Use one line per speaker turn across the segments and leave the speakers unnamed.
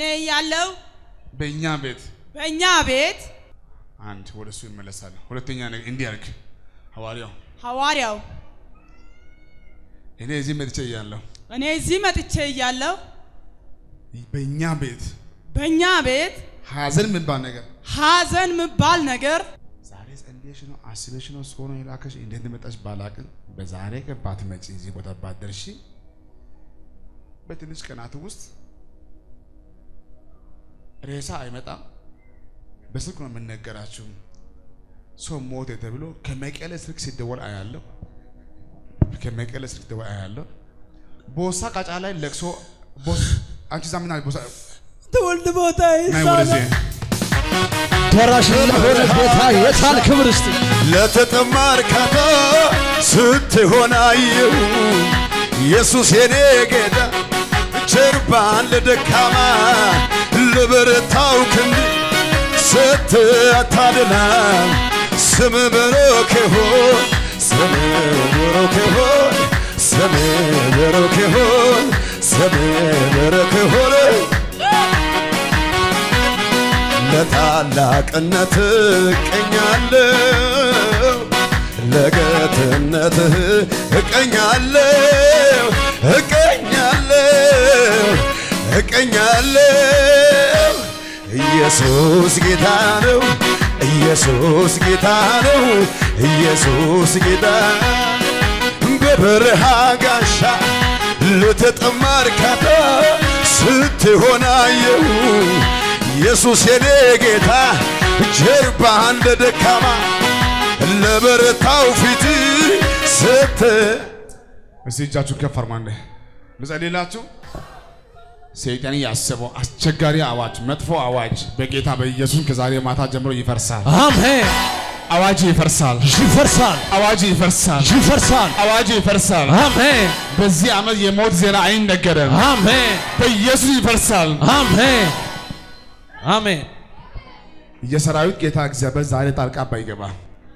ያለው
በእኛ ቤት
በእኛ ቤት
አንድ ወደ እሱ ይመለሳል። ሁለተኛ ነገር እንዲህ አልክ ሐዋርያው
ሐዋርያው
እኔ እዚህ መጥቼ እያለሁ
እኔ እዚህ መጥቼ እያለሁ
በእኛ ቤት
በእኛ ቤት
ሐዘን የሚባል ነገር
ሐዘን ምባል ነገር
ዛሬ ጸልየሽ ነው አስበሽ ነው ሰው ነው የላከሽ እንዴት እንደመጣሽ ባላቅም በዛሬ ቀን ባትመጪ እዚህ ቦታ ባትደርሺ በትንሽ ቀናት ውስጥ ሬሳ አይመጣም። በስልክ ነው የምነገራችሁ። ሰው ሞተ ተብሎ ከመቀሌ ስልክ ሲደወል አያለሁ። ከመቀሌ ስልክ ሲደወል አያለሁ። ቦሳ ቃጫ ላይ ለቅሶ ቦስ አንቺ ዛ ምን አለ ቦሳ
ትውልድ ቦታ
ናይ ወደዚህ
ደራሽ ለሆነ ጌታ የታል ክብር እስቲ
ለተጠማ እርካታ ስትሆን አየሁ ኢየሱስ የኔ ጌታ ጀርባን ለደካማ ለበረታው ክንድ ስትአታድና ስም ብሩክ ይሁን ስም ብሩክ ይሁን ስም ብሩክ ይሁን ስም ብሩክ ይሁን ለታላቅነት እቀኛለሁ ለጌትነትህ እቀኛለሁ እቀኛለሁ እቀኛለሁ ኢየሱስ ጌታ ነው ኢየሱስ ጌታ ነው ኢየሱስ ጌታ በበረሃ ጋሻ ለተጠማ እርካታ ስትሆን አየሁ ኢየሱስ የኔ ጌታ ጀርባ እንደ ደካማ ለበረታው ፊት ስት
እስቲ እጃችሁ ከፍ አርጉ። አንዴ ልጸልይላችሁ። ሰይጣን ያሰበው አስቸጋሪ አዋጅ፣ መጥፎ አዋጅ በጌታ በኢየሱስ ከዛሬ ማታ ጀምሮ ይፈርሳል።
አሜን
አዋጅ ይፈርሳል።
ይፈርሳል
አዋጅ ይፈርሳል።
ይፈርሳል
አዋጅ ይፈርሳል።
አሜን
በዚህ ዓመት የሞት ዜና አይነገርም።
አሜን
በኢየሱስ ይፈርሳል።
አሜን አሜን
የሰራዊት ጌታ እግዚአብሔር ዛሬ ጣልቃ ባይገባ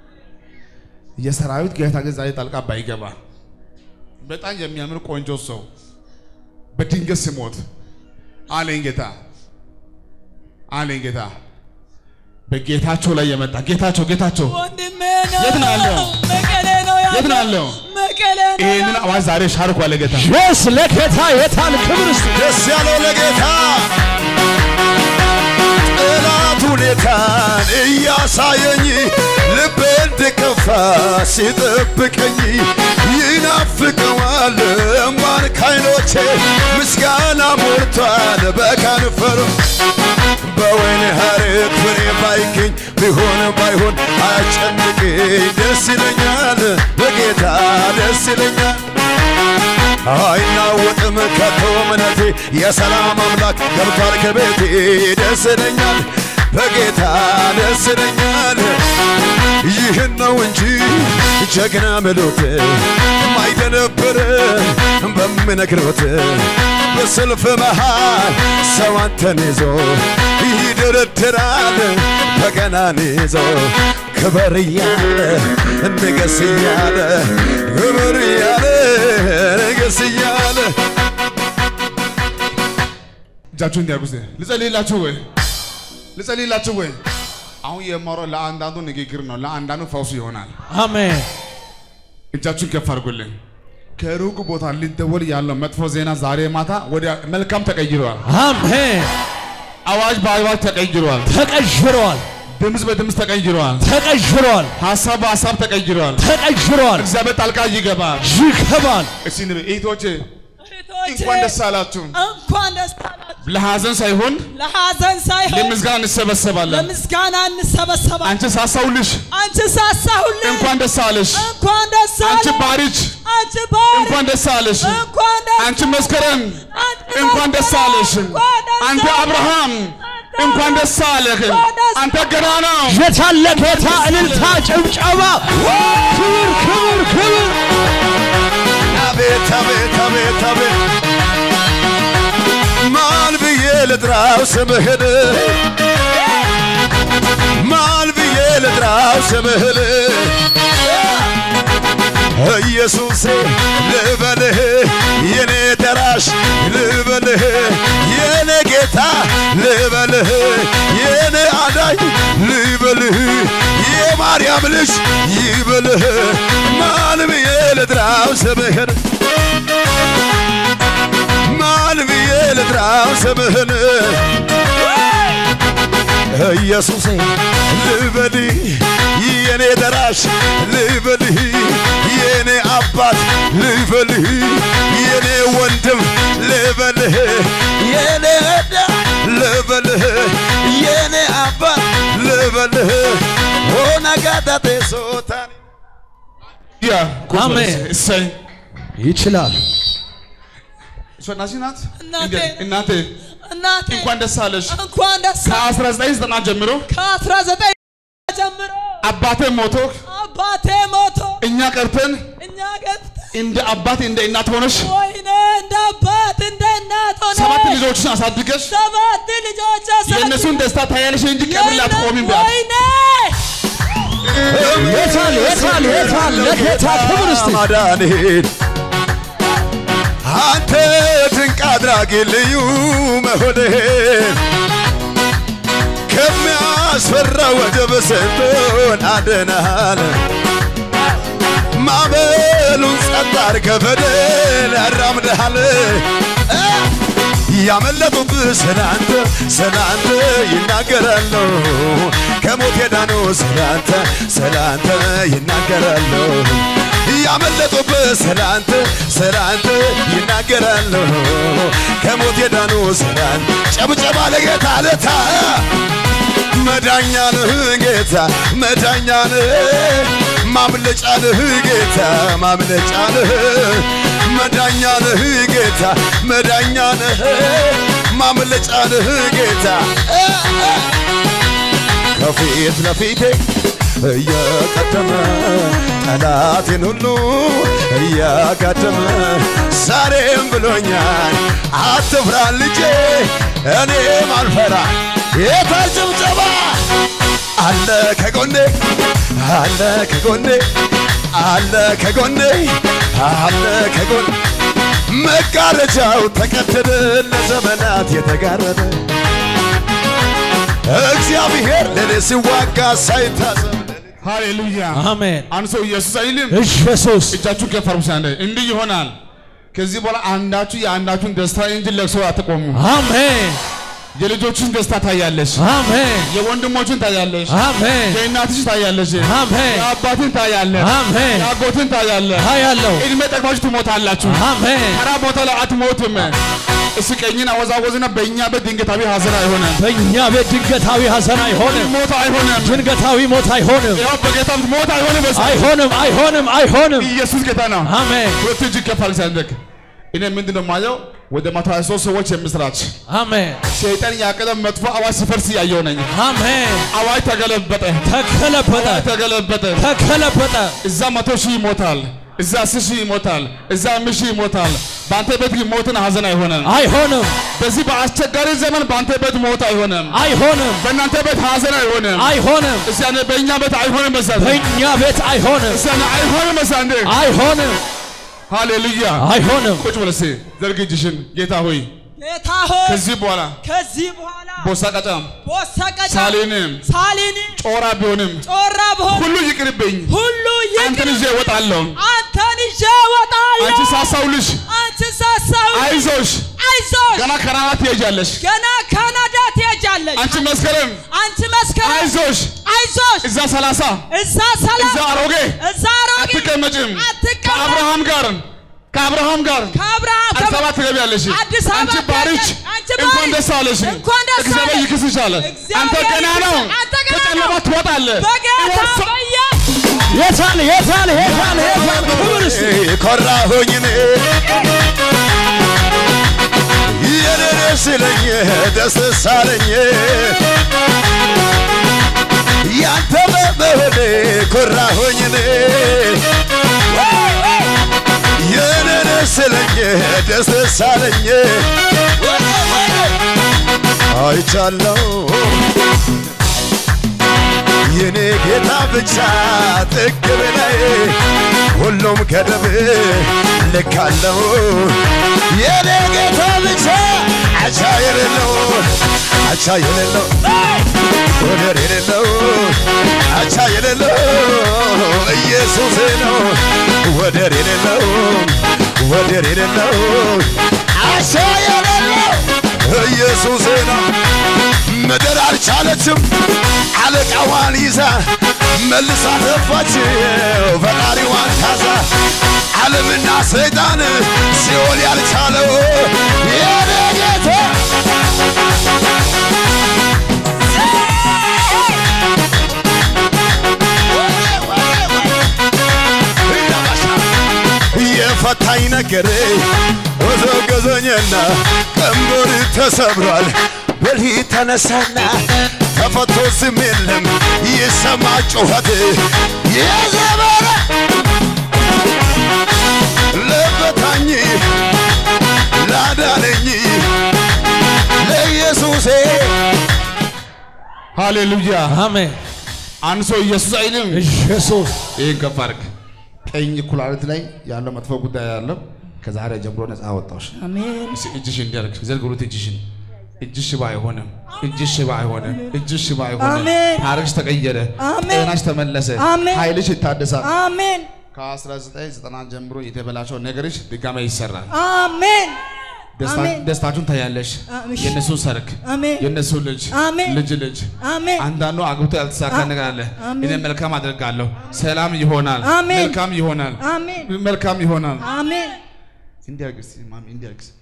የሰራዊት ጌታ ግን ዛሬ ጣልቃ ባይገባ በጣም የሚያምር ቆንጆ ሰው በድንገት ሲሞት አለኝ ጌታ አለኝ ጌታ በጌታቸው ላይ የመጣ ጌታቸው ጌታቸው
ወንድሜ ነው
የት ነው ያለው?
መቀሌ ነው ያለው
የት ነው ያለው?
መቀሌ ነው
ይህንን አዋጅ ዛሬ ሻርኩ አለ ጌታ
የስ ለጌታ የታል ክብር እስቲ
ደስ ያለው ለጌታ ጠላት ሁኔታን እያሳየኝ ልቤ እንድከፋ ሲጠብቀኝ ይናፍቀዋል እምባን ካይኖቼ ምስጋና ሞልቷል በከንፈሩ በወይን ሐረግ ፍሬ ባይገኝ ቢሆን ባይሆን አያስጨንቀኝ ደስ ይለኛል በጌታ ደስ ይለኛል አይናወጥም ከቶ እምነቴ የሰላም አምላክ ገብቷል ከቤቴ ደስ ይለኛል በጌታ ደስ ይለኛል ይህን ነው እንጂ ጀግና ምሎት ማይደነብር በምነግሮት በሰልፍ መሃል ሰው አንተን ይዞ ይደረድራል በገናን ይዞ ክበር እያለ ንገስ እያለ ክበር እያለ ንገስ እያለ
እጃችሁ እንዲያርጉ ልጸልይላችሁ ወይ ልጸልይላችሁ ወይ አሁን የማወራው ለአንዳንዱ ንግግር ነው ለአንዳንዱ ፈውሱ ይሆናል
አሜን
እጃችሁን ከፍ አድርጉልኝ ከሩቅ ቦታ ሊደወል ያለው መጥፎ ዜና ዛሬ ማታ ወደ መልካም ተቀይሯል
አሜን
አዋጅ በአዋጅ ተቀይሯል
ተቀይሯል
ድምፅ በድምፅ ተቀይሯል
ተቀይሯል
ሀሳብ በሀሳብ ተቀይሯል
ተቀይሯል
እግዚአብሔር ጣልቃ ይገባል
ይገባል
እስቲ ንብ እህቶቼ
እህቶቼ፣
እንኳን ደስ አላችሁ
እንኳን ደስ አላችሁ
ለሐዘን ሳይሆን
ለሐዘን ሳይሆን
ለምስጋና እንሰበሰባለን
ለምስጋና እንሰበሰባለን
አንቺ ሳሳውልሽ
አንቺ ሳሳሁልኝ
እንኳን ደስ አለሽ
እንኳን ደስ
አንቺ
አለህ
ባሪች
አንቺ ባሪ
እንኳን ደስ አለሽ
እንኳን ደስ
አንቺ መስከረም
አንቺ
እንኳን ደስ አለሽ
እንኳን ደስ
አንተ
አለህ።
አብርሃም
አንተ
እንኳን ደስ አለህ
እንኳን ደስ
አንተ ገናና
የታለ ጌታ እልልታ ጭብጨባ ክብር ክብር ክብር
አቤት አቤት አቤት አቤት ማን ብዬ ልጥራው ስምህን ማን ብዬ ልጥራው ስምህን ኢየሱሴ ልበልህ የኔ ደራሽ ልበልህ የኔ ጌታ ልበልህ የኔ አዳኝ ልበልህ የማርያም ልጅ ይበልህ ማን ብዬ ልጥራው ስምህን ማን ብዬ ልጥራው ስምህን ኢየሱሴ ልበልህ የኔ ደራሽ ልበልህ የኔ አባት ልበልህ የኔ ወንድም ልበልህ የኔ ዕዳ ልበልህ የኔ አባት ልበልህ ሆነጋዳቴ ሶታን
ያ
አሜን።
እሰይ
ይችላል።
እሷ እናትሽ ናት
እናቴ።
እንዴት? እናቴ
እናቴ
እንኳን ደስ አለሽ
እንኳን ደስ
ከ1990 ጀምሮ
ከ19 ጀምሮ
አባቴ ሞቶ
አባቴ ሞቶ
እኛ ቀርተን
እኛ ገብተን
እንደ አባት እንደ እናት ሆነሽ
ወይኔ እንደ አባት እንደ እናት ሆነ
ሰባት ልጆችን አሳድገሽ
ሰባት ልጆች አሳድገን
የእነሱን ደስታ ታያለሽ እንጂ ቀብር ላይ አትቆሚም ቢያት
ወይኔ
የታል የታል የታል ለጌታ ክብር እስቲ
ማዳንህን አንተ ድንቅ አድራጊ ልዩ መሆንህን ከሚያስፈራ ወጀብ ስንቱን አድነሃል። ማዕበሉን ጸጥ አድርገህ በድል ያራምደሃል። እ ያመለጡብህ ስላንተ ስላንተ ይናገራሉ። ከሞት የዳኑ ስላንተ ስላንተ ይናገራሉ። ያመለጡብህ ስላንተ ስላንተ ይናገራሉ። ከሞት የዳኑ ስላንተ ጨብጨባ ለጌታ ለታ መዳኛ ነህ ጌታ መዳኛ ነህ ማምለጫ ነህ ጌታ ማምለጫ ነህ መዳኛ ነህ ጌታ መዳኛ ነህ ማምለጫ ነህ ጌታ እ እ ከፊት ለፊቴ እየቀደመ ጠላቴን ሁሉ እያጋደመ ዛሬም ብሎኛል አትፍራ ልጄ እኔም አልፈራ የታል ጭብጨባ አለ ከጎኔ አለ ከጎኔ አለ ከጎኔ አለ ከጎኔ መጋረጃው ተቀደደ ለዘመናት የተጋረደ እግዚአብሔር ለእኔ ሲዋጋ ሳይታዘብ
ሃሌሉያ
አሜን።
አንድ ሰው ኢየሱስ አይልም
ኢየሱስ
እጃችሁን ከፍ አድርጉ አንዴ እንዲህ ይሆናል ከዚህ በኋላ አንዳችሁ የአንዳችሁን ደስታ እንጂ ለቅሶ አትቆሙ
አሜን
የልጆችን ደስታ ታያለሽ
አሜን
የወንድሞችን ታያለሽ
አሜን
የእናትሽ ታያለሽ
አሜን
የአባትን ታያለህ
አሜን
የአጎትን ታያለህ
አያለው
እድሜ ጠግባችሁ ትሞታላችሁ
አሜን
ተራ ቦታ ላይ አትሞትም እስ ቀኝን አወዛወዝና በእኛ ቤት ድንገታዊ ሀዘን አይሆንም
በእኛ ቤት ድንገታዊ ሐዘን አይሆንም
ሞት አይሆንም
ድንገታዊ ሞት አይሆንም
ያው በጌታ ፊት ሞት አይሆንም በስ
አይሆንም አይሆንም አይሆንም
ኢየሱስ ጌታ ነው
አሜን
ሁለት እጅ ከፍ አድርግ ሲያንደክ እኔ ምንድን ነው የማየው ወደ መቶ ሀያ ሶስት ሰዎች የምስራች
አሜን
ሰይጣን ያቀደ መጥፎ አዋጅ ሲፈርስ እያየው ነኝ
አሜን
አዋጅ ተገለበጠ
ተከለበጠ
አዋጅ ተገለበጠ
ተከለበጠ
እዛ መቶ ሺህ ይሞታል እዛ አስር ሺህ ይሞታል እዛ አምስት ሺህ ይሞታል በአንተ ቤት ግን ሞትን ሀዘን አይሆንም
አይሆንም
በዚህ በአስቸጋሪ ዘመን በአንተ ቤት ሞት አይሆንም
አይሆንም
በእናንተ ቤት ሀዘን አይሆንም
አይሆንም
እስቲ አንዴ በእኛ ቤት አይሆንም መሳት
በእኛ ቤት አይሆንም
እስቲ አንዴ አይሆንም መሳት
አይሆንም
ሃሌሉያ
አይሆንም
ቁጭ በል እስቲ ዘርግ እጅሽን ጌታ ሆይ
ጌታ ሆይ
ከዚህ በኋላ
ከዚህ በኋላ
ቦሳ ቀጫም
ቦሰቀጫ
ሳሌንም
ሳሊኒ
ጮራ ቢሆንም
ጮራ ብሆን
ሁሉ ይቅርብኝ
ሁሉ
አንተን
ይቅር
ይዤ እወጣለሁ
አንተን ይዤ እወጣለሁ
አንቺ ሳሳውልሽ
አንቺ ሳሳው
አይዞሽ
አይዞሽ
ገና ከናና ትሄጃለሽ
ገና ካናዳ ትሄጃለሽ
አንቺ መስከረም
አንቺ መስከረም
አይዞሽ
አይዞሽ
እዛ ሰላሳ
እዛ ሰላም
እዛ አሮጌ
እዛ አሮጌ
አትቀመጭም
አትቀመጥ።
ከአብርሃም ጋር ከአብርሃም ጋር
ከአብርሃም
አዲስ አበባ ትገቢያለሽ
አዲስ አበባ
አንቺ ባሪች
ትሄጃለሽ። አንቺ
እንኳን
ባሪች
ደስ አለሽ
እንኳን ደስ
እግዚአብሔር
አለሽ።
ይክስሻል አንተ
እግዚአብሔር
ገና ነው
ይክስሽ። አንተ ገና
ከጨለማ
ነው።
ትወጣለህ
በጌታ
እወሳ-
በኢየሱስ
የታል የታል የታል የታል ክብር እስቲ
ኮራሁኝ እኔ የኔ ስለኝ ደስ ሳለኝ ያንተ በመሆኔ ኮራሁኝ እኔ የኔ ስለኝ ደስ ሳለኝ አይቻለው የኔ ጌታ ብቻ ጥግ በላይ ሁሉም ገደብ ልካለው የኔ ጌታ ብቻ አቻ የሌለው አቻ የሌለው ወደር የሌለው አቻ የሌለው ኢየሱስ ነው ወደር የሌለው ወደር የሌለው አቻ የሌለው ኢየሱስ ነው ምድር አልቻለችም አለቃዋን ይዛ መልሳ ተፋችው ፈጣሪዋን ታዛ ዓለምና ሰይጣን ሲኦል ያልቻለው የኔ ጌታ የፈታኝ ነገር ወዘገዘኝና ቀንበር ተሰብሯል በልህ ተነሳና ተፈቶ ዝም የለም ይሰማ ጩኸት የዘመረ ለፈታኝ ላዳነኝ ለኢየሱሴ
ሃሌሉያ
አሜን
አንድ ሰው ኢየሱስ አይልም
ኢየሱስ
ይህን ከፍ አድርግ ቀኝ ኩላሊት ላይ ያለው መጥፎ ጉዳይ ያለው ከዛሬ ጀምሮ ነፃ አወጣሽ
አሜን
እስኪ እጅሽ እንዲያርግ ዘርግሩት እጅሽን እጅሽ ሽባ አይሆንም እጅሽ ሽባ አይሆንም እጅሽ ሽባ አይሆንም
አሜን።
ታሪክሽ ተቀየረ
አሜን።
ጤናሽ ተመለሰ
አሜን።
ኃይልሽ ይታደሳል
አሜን
ከ1990 ጀምሮ የተበላሸው ነገርሽ ድጋሜ ይሰራል
አሜን
ደስታ-
አሜን።
ደስታችሁን ታያለሽ
አሜን።
የእነሱን ሰርግ
አሜን
የእነሱ ልጅ
አሜን።
ልጅ ልጅ
አሜን
አንዳንዱ አግብቶ ያልተሳካ ነገር አለ
አሜን።
እኔ መልካም አደርጋለሁ ሰላም ይሆናል
አሜን።
መልካም ይሆናል
አሜን
መልካም ይሆናል
አሜን
እንዲያርግ እስቲ ማሚ እንዲያርግ እስቲ።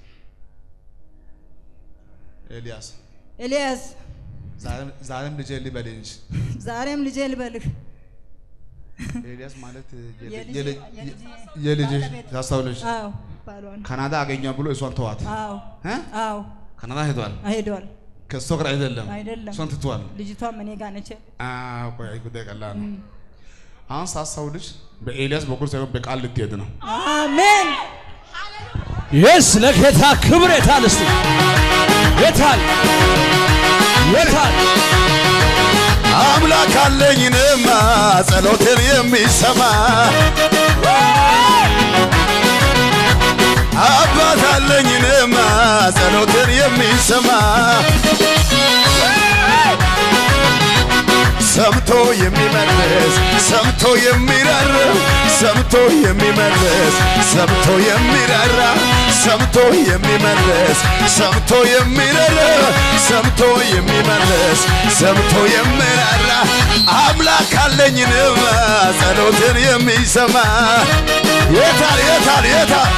ኤልያስ
ኤልያስ
ዛሬም- ዛሬም ልጄ ልበል እንጂ
ዛሬም ልጄ ልበልህ
ኤልያስ ማለት የል-
የልጅ-
የልጅ-
የልጅ-
የልጅሽ
ባለቤት።
ታስታውለሽ
አዎ ባሏን
ካናዳ አገኘው ብሎ እሷን ተዋት
አዎ
እ?
አዎ
ካናዳ ሄዷል
ሄዷል
ከእሷ ጋር አይደለም
አይደለም።
እሷን ትቷል
ልጅቷም እኔ ጋር ነች
አዎ፣ ቆይ አይ ጉዳይ ቀላል ነው አሁን ሳስታውልሽ በኤልያስ በኩል ሳይሆን በቃል ልትሄድ ነው
አሜን
የስ ለጌታ ክብር የታል እስቲ የታል የታል
አምላክ አለኝንማ ጸሎትን የሚሰማ አባት አለኝንማ ጸሎትን የሚሰማ ሰምቶ የሚመልስ ሰምቶ የሚራራ ሰምቶ የሚመልስ ሰምቶ የሚራራ ሰምቶ የሚመልስ ሰምቶ የሚራራ ሰምቶ የሚመልስ ሰምቶ የሚራራ አምላክ አለኝንማ ጸሎትን የሚሰማ የታል የታል የታል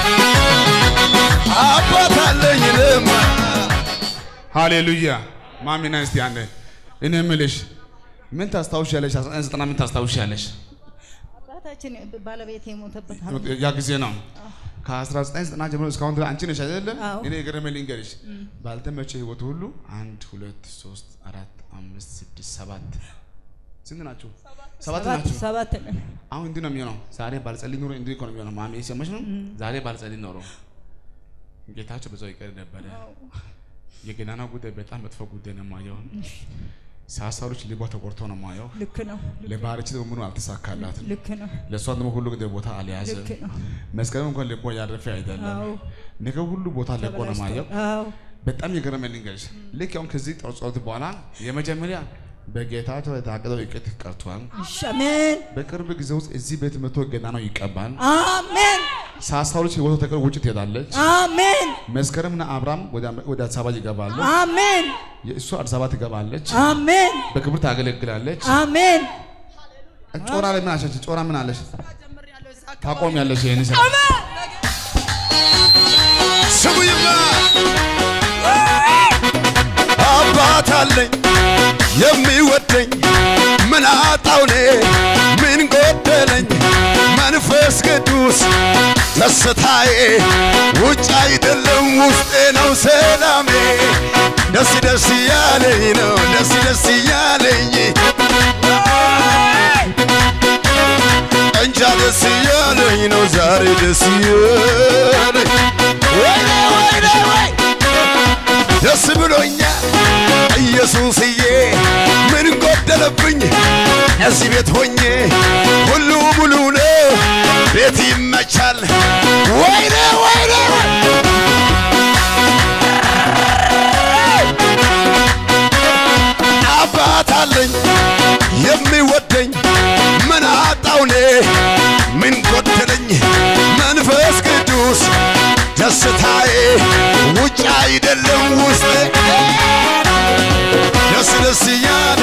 አባት አለኝንማ
ሃሌሉያ ማሚና እስቲ አንዴ እኔ የምልሽ ምን ታስታውሻለሽ? 1990 ምን ታስታውሻለሽ?
አባታችን ባለቤት የሞተበት
ያ ጊዜ ነው። ከ1990 ጀምሮ እስካሁን ድረስ አንቺ ነሽ አይደለም?
አዎ።
እኔ የገረመኝ ልንገርሽ፣ ባልተመቸ ህይወት ሁሉ አንድ ሁለት ሶስት አራት አምስት ስድስት ሰባት ስንት ናችሁ? ሰባት
ሰባት
ናችሁ።
ሰባት ነን።
አሁን እንዲህ ነው የሚሆነው። ዛሬ ባልጸልይ ኖሮ እንዲህ እኮ ነው የሚሆነው። ማሚ ሰማሽ ነው። ዛሬ ባልጸልይ ኖሮ ጌታቸው በዛው ይቀር ነበረ። የገናና ጉዳይ በጣም መጥፎ ጉዳይ ነው የማየው። ሳሳሮች ልቧ ተቆርቶ ነው የማየው።
ልክ ነው
ለባህርች ደግሞ ምኑ አልተሳካላትም።
ልክ ነው
ለእሷ ደግሞ ሁሉ ጊዜ ቦታ አልያዘም።
ልክ ነው
መስቀልም እንኳን ልቧ ያረፈ አይደለም።
አዎ
ነገር ሁሉ ቦታ ለቆ ነው የማየው።
አዎ
በጣም የገረመኝ ልንገርሽ፣ ልክ አሁን ከዚህ ጸሎት በኋላ የመጀመሪያ በጌታቸው የታቀደው እቅድ ቀርቷል።
እሺ አሜን
በቅርብ ጊዜ ውስጥ እዚህ ቤት መቶ ገና ነው ይቀባል።
አሜን
ሳሳሮች ህይወቱ ተቀር ውጭ ትሄዳለች።
አሜን
መስከረምና አብርሃም ወደ- ወደ አዲስ አበባ ይገባሉ።
አሜን
እሷ አዲስ አበባ ትገባለች።
አሜን
በክብር ታገለግላለች።
አሜን
ጮራ ላይ ምን አለች? ጮራ ምን አለች? ታቆም ያለች ይህን ስራ
ስሙኝማ አባት አለኝ የሚወደኝ ምን አጣው እኔ ምን ጎደለኝ መንፈስ ቅዱስ ደስታዬ ውጭ አይደለም ውስጤ ነው ሰላሜ ደስ ደስ እያለኝ ነው ደስ ደስ እያለኝ እንጃ ደስ እያለኝ ነው ዛሬ ደስ እያለኝ ወይኔ ወይኔ ወይ ደስ ብሎኛል ኢየሱስዬ ምን ጎደለብኝ እዚህ ቤት ሆኜ ሁሉ ሙሉ ነው ቤት ይመቻል። ወይኔ ወይኔ አባት አለኝ የሚወደኝ ምን አጣው እኔ ምን ጎደለኝ መንፈስ ቅዱስ ደስታዬ ውጭ አይደለም ውስጤ ደስ ደስ እያለ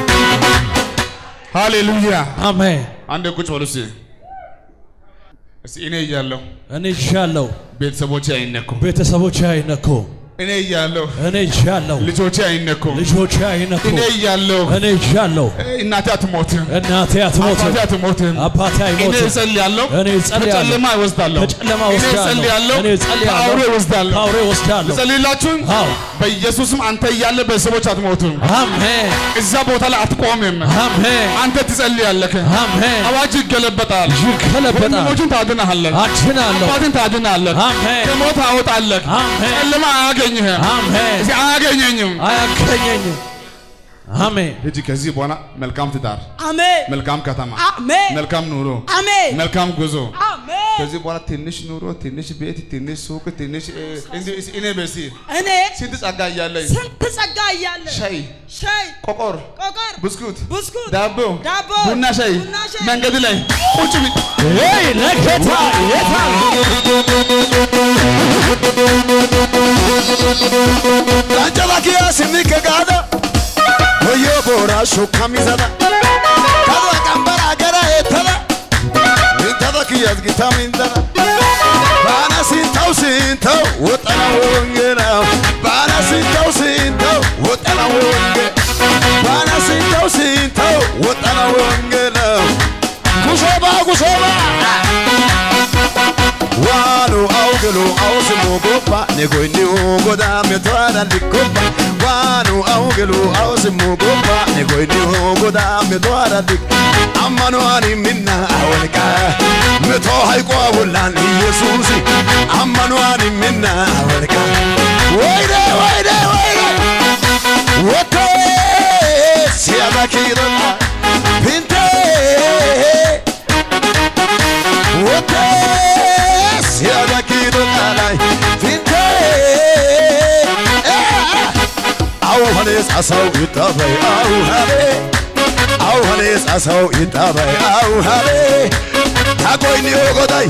ሃሌሉያ።
አሜን።
አንድ ቁጭ በሉ እስኪ። እስኪ እኔ እያለሁ
እኔ ይዣለሁ፣
ቤተሰቦቼ አይነኩም።
ቤተሰቦቼ አይነኩ።
እኔ እያለሁ
እኔ ይዣለሁ፣
ልጆቼ አይነኩም።
ልጆቼ አይነኩ።
እኔ እያለሁ
እኔ ይዣለሁ፣
እናቴ አትሞትም።
እናቴ አትሞትም፣
አባቴ አትሞትም።
አባቴ
እኔ
አይሞትም።
እጸልያለሁ፣
እኔ እጸልያለሁ፣
ከጨለማ እወስዳለሁ፣
ከጨለማ
እኔ
ወስዳለሁ፣
እጸልያለሁ፣
እኔ እጸልያለሁ፣
ከአውሬ እወስዳለሁ።
ከአውሬ ወስዳለሁ።
እጸልይላችሁም
አዎ፣
በኢየሱስም አንተ እያለ ቤተሰቦች አትሞቱም።
አሜን፣
እዛ ቦታ ላይ አትቆምም።
አሜን፣
አንተ ትጸልያለህ።
አሜን።
አዋጅ ይገለበጣል።
ይገለበጣል።
ወንድሞችን ታድናለህ።
አድናለሁ፣
አባትን ታድናለህ።
አሜን፣
ከሞት አወጣለህ።
አሜን፣
ጨለማ አያገኝህም።
አሜን።
እስኪ አያገኘኝም።
አያገኘኝም። አሜን፣
ሂጂ ከዚህ በኋላ መልካም ትዳር፣
አሜን
መልካም ከተማ፣
አሜን
መልካም ኑሮ፣
አሜን
መልካም ጉዞ።
አሜን
ከዚህ በኋላ ትንሽ ኑሮ፣ ትንሽ ቤት፣ ትንሽ ሱቅ፣ ትንሽ እ፣ እንዲህ እስኪ እኔ በሲ
እኔ
ስንት ጸጋ እያለኝ
ስንት ጸጋ እያለ
ሻይ፣
ሻይ
ቆቆር፣
ቆቀር
ብስኩት፣
ብስኩት
ዳቦ፣
ዳቦ
ቡና፣ ሻይ
ቡና ሻይ
መንገድ ላይ ቁጭ ቢ
ሄይ ለጌታ የታል
Lanjalakia simike gada Oyo bora shokamizada Kadwa kambara gara etada Mintada kiyaz gita mindada Bana sintau sintau Wotana wongena Bana sintau sintau Wotana wonge Bana sintau sintau Wotana wongena Kusoba kusoba Wanu augelu ausimu gopa Negoini ugoda metwada likopa Wanu augelu ausimu gopa Negoini ugoda metwada lik Amanu ani minna awalika Meto haiko awulan Yesusi Amanu ani minna awalika Waide waide waide Wote Siada kirota Pinte Wote siada kido kalai finte au hanes asau itabai au hale au hanes asau itabai au hale takoi ni ogodai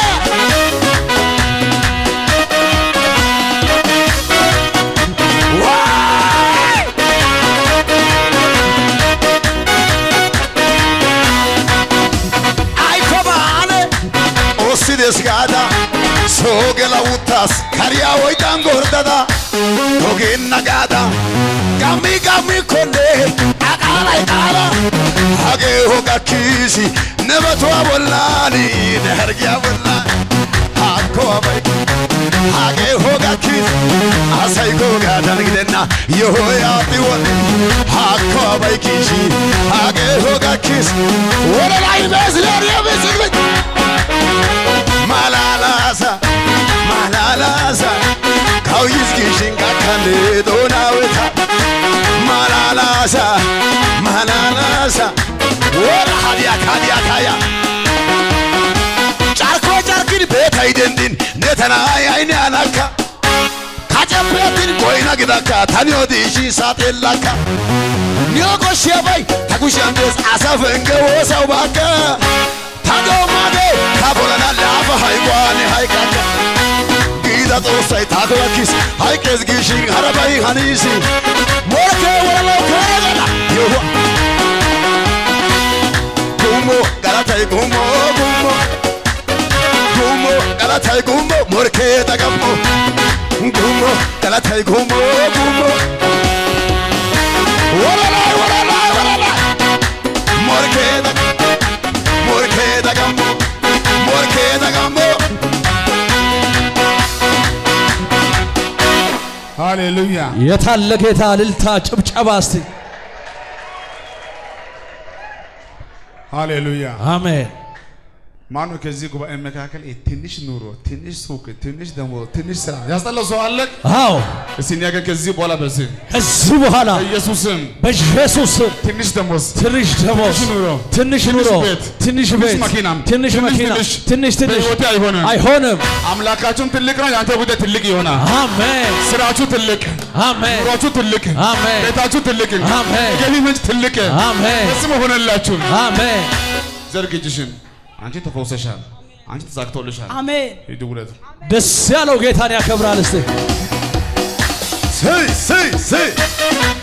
Ai komane ossides gaada soo gela uttas kariya oydan gordada ogenna gaada gammi gammi konne aqaalay qaala hagee hoga kiisi ne batuwa bollaani ne hargiya bollaan hakko abay hagee hoga kiisi asay googaadan gidenna yohoy aadhi wodhe hakko abay kiisi hagee hoga kiisi wodalay beesleeriya bisiklit malalasa malalasa kawyis gishin gakkande doonaweta malalasa malalasa wora hadiyak hadiyak haya carko carkin beetay dendin ne tana ayayne anakka kacepeetin goyna gidakka tani odiishi saaxeellakka niyo koshshiyabay ta kushiyan dees asa penge woosaw baakka ta doomade ta bolana laafa hayqwaane hayqakka giida xoossay taako gakkis hayqqees giishin harabay haniisi morkee woranaw keegala yohuwa gummo galatay gummo gummo gummo galatay gummo morkee dagammo gummo galatay gummo gummo woralay woralay woralay morkee dag morkee dagammo morkee dagammo
ሃሌሉያ
የታለ ጌታ እልልታ ጭብጨባ እስቲ
ሃሌሉያ።
አሜን
ማነው ከዚህ ጉባኤ መካከል ይሄ ትንሽ ኑሮ፣ ትንሽ ሱቅ፣ ትንሽ ደሞዝ፣ ትንሽ ስራ ያስጠላው ሰው አለ?
አዎ
እስቲ እኔ ግን ከዚህ በኋላ በዚህ
ከዚህ በኋላ
በኢየሱስም
በኢየሱስ ስም
ትንሽ ደሞዝ፣
ትንሽ ደሞዝ
ትንሽ ኑሮ፣
ትንሽ
ትንሽ
ኑሮ
ቤት፣
ትንሽ
ትንሽ
ቤት
መኪናም፣
ትንሽ
ትንሽ
መኪና
ትንሽ
ትንሽ ትንሽ
በሕይወቴ አይሆንም።
አይሆንም።
አምላካችሁም ትልቅ ነው፣ የአንተ ጉዳይ ትልቅ ይሆናል።
አሜን
ስራችሁ ትልቅ፣
አሜን
ኑሯችሁ ትልቅ፣
አሜን
ቤታችሁ ትልቅ፣
አሜን
የገቢ ምንጭ ትልቅ፣
አሜን
በስም ሆነላችሁ።
አሜን።
ዘርግ እጅሽን። አንቺ ተፈውሰሻል፣ አንቺ ተሳክቶልሻል።
አሜን
ሂዱ ውለዱ።
ደስ ያለው ጌታን ያከብራል። እስቲ
ስይ ስይ ስይ